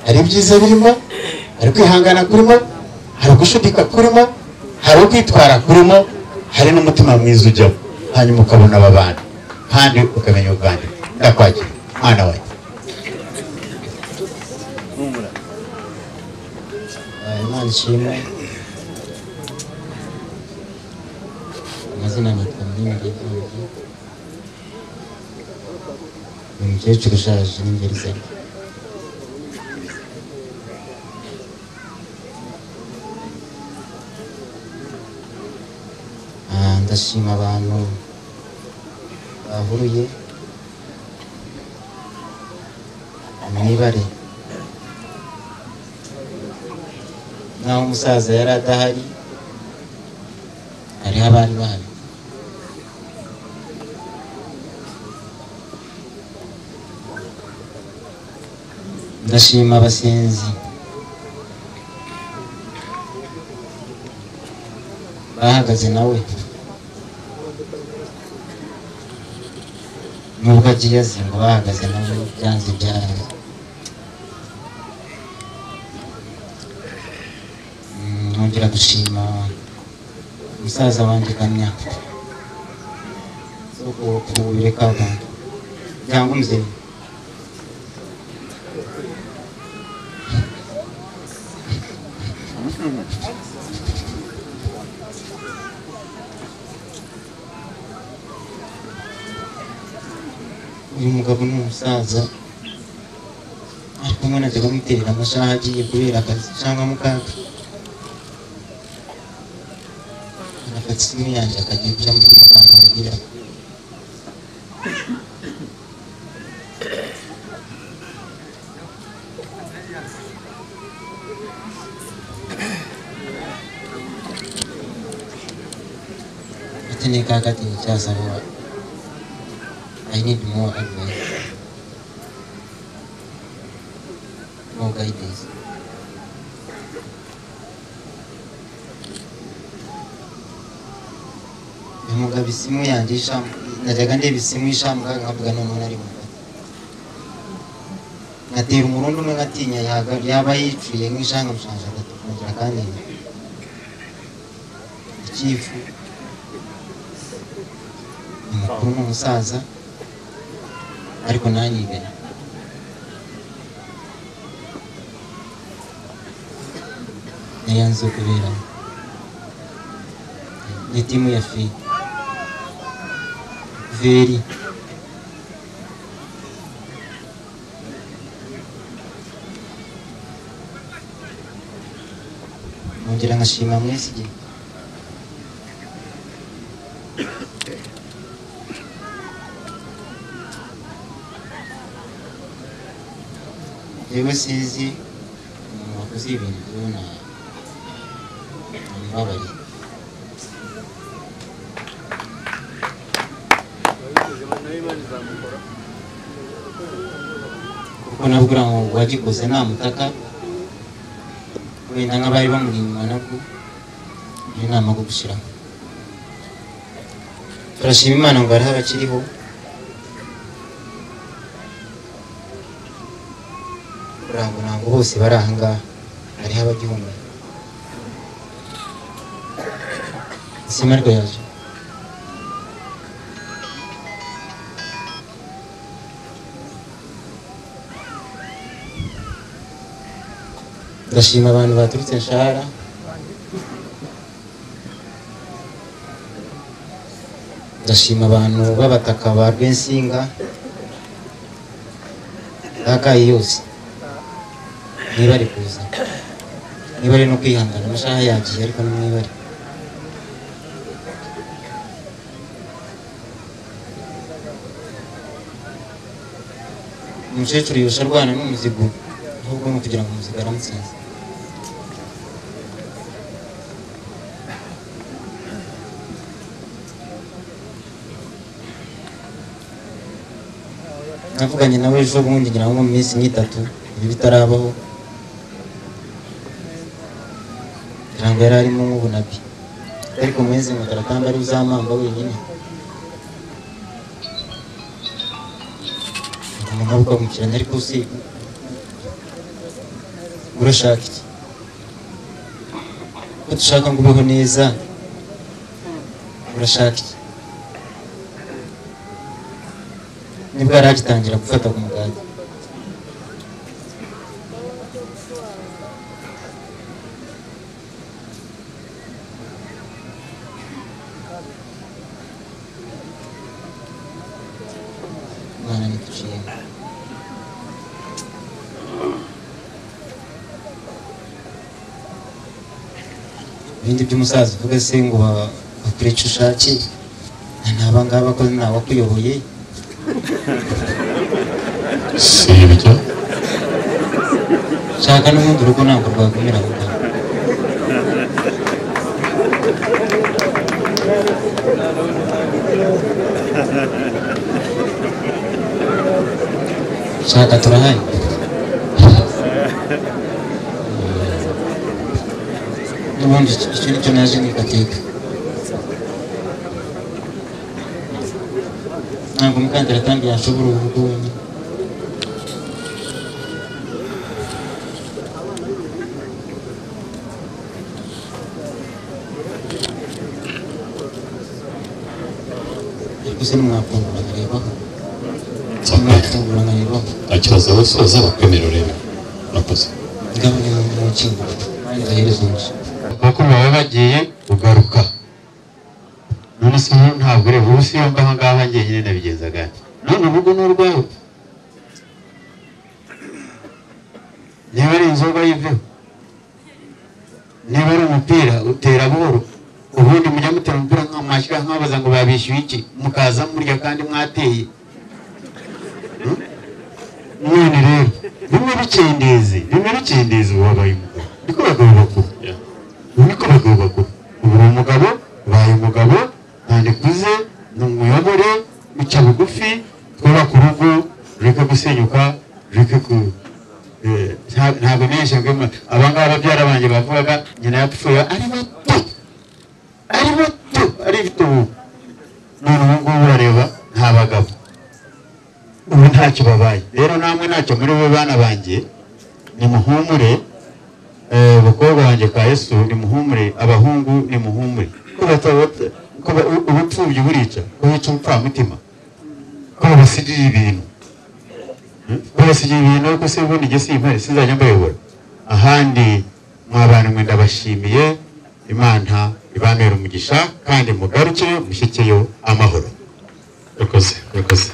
hari ibyiza birimo hari kwihangana kurimo hari ugushidika kurimo hari ukwitwara kurimo hari n'umutima mwiza ujyamo hanyuma ukabona aba bantu kandi ukamenya ubwandiko ndakwakira mwana wanjye imana ishimwe amazina ni kamini ndebongi ni umukecuru ushaje n'ingeri ze Ah, ndashima abantu bahuruye mwibare naho umusaza yari adahari hariho abari bahari ndashima abasenzi bahagaze nawe nubwo agiye azinga bahagaze nawe byanze ibyaraye Mm, nongera gushima umusaza wanjye kamya zo kubireka abantu cyangwa umubyeyi uyu mugabo ni umusaza ariko umwana ajya bamuterera amashaha agiye kubera akazi cyangwa mu kaga arafata isimu yanjye akagira ibyo mu magambo abigira ati ni kakati nicyasaba I need more advice more guidance umugabo isimu yanjye ishamu najyaga ndeba isimu ishamuka nkavuga none umuntu arimo nkatera umurundi umwe nkatinya yaga- yaba yicuye nk'ishangamushanje agatukongera kandi ikifu umukuru ni umusaza ariko ntanyigana niyo nzu kuberamo ni timu ya feri veri nongera nkashima mwese igihe yewe sinzi umuntu wakoze ibintu by'ubona ntababariye kuko nabwira ngo uwagikoze namutaka wenda nk'abari bamuri inyuma nabwo iyo nama bwo gushyiraho turashima imana ngo hariho abakiriho kurango ntabwo bose bari ahangaha hariho abagihumeka izina ryaje ndashima abantu baturutse nshahara ndashima abantu b'abataka ba rwensinga bagaye yose niba ari kuza niba ari no kwihangana amasaha yagiye ariko ni niba ari umukecuru yose arwana n'umuzigo ahubwo ni ukugira ngo umuzigo aramutsinze navuganye nawe ejo bundi ngira ngo mu minsi nk'itatu ibi bitarabaho ngira ngo yari arimo nk'ubunabi ariko muheze ngo taratamba ari uzamamba wenyine umuntu abukabukirana ariko si urashaka iki ko dushaka ngo ubeho neza urashaka iki nibwo yari agitangira gufata ku mugati Imana ntiduciyemo ibindi by'umusaza uvuga se ngo ba- bakure icyo ushakiye ntaba ngaba ko ntawakuyoboye si ibyo shaka n'ubundi urugo ntabwo rwagumira aho ngaho shaka turahari n'ubundi icyo icyo ni cyo naje n'igateka ntabwo umukandida kandi yashobora urugo wenyine ariko se nimwafungura nkarebaho nimwafungura nkarebaho nta kibazo abasoza bakwemera urebe nakoze igabanya mu mukingo nzahereza umuco kuko baba bagiye ugaruka none se umuntu ntabwo ureba ubu si yombi aha ngaha njye nyine nabigenzaga gake none urugo ni urwawe niba ari inzoga yiveho niba ari umupira utera buhoro ubundi mujya mutera umupira nk'amashyira nkabaza ngo babishyuye iki mukaza murya kandi mwateye Hmm? none rero bimwe bikendeze bimwe bikendeze uwabaye umugabo niko bagabo bakuru niko bagabo bakuru ubu uri umugabo ubaye umugabo ntandikuze ni umuyobore uca bugufi twubaka urugo rureke gusenyuka rureke ku eh, nta- ntabwo nishyanga abangaba babyara banjye bavugaga nyina yapfuye ari bato ari bato ari ibitubu none ubu ngubu urareba nta bagabo ubu ntacyo babaye rero namwe ntacyo muri bo bana banjye nimuhumure eh, bakobwa banjye ka yesu nimuhumure abahungu nimuhumure ko bata- ko ba- u- ubupfubyi burica ko bica ubupfamutima ko babasigiye ibintu Hmm? ko basigiye ibintu ko se ubundi njye simpari sinzajya mbayobora ahandi mwa bantu mwe ndabashimiye imana ibanere umugisha kandi mugarukire mushyikiyo amahoro yakoze yakoze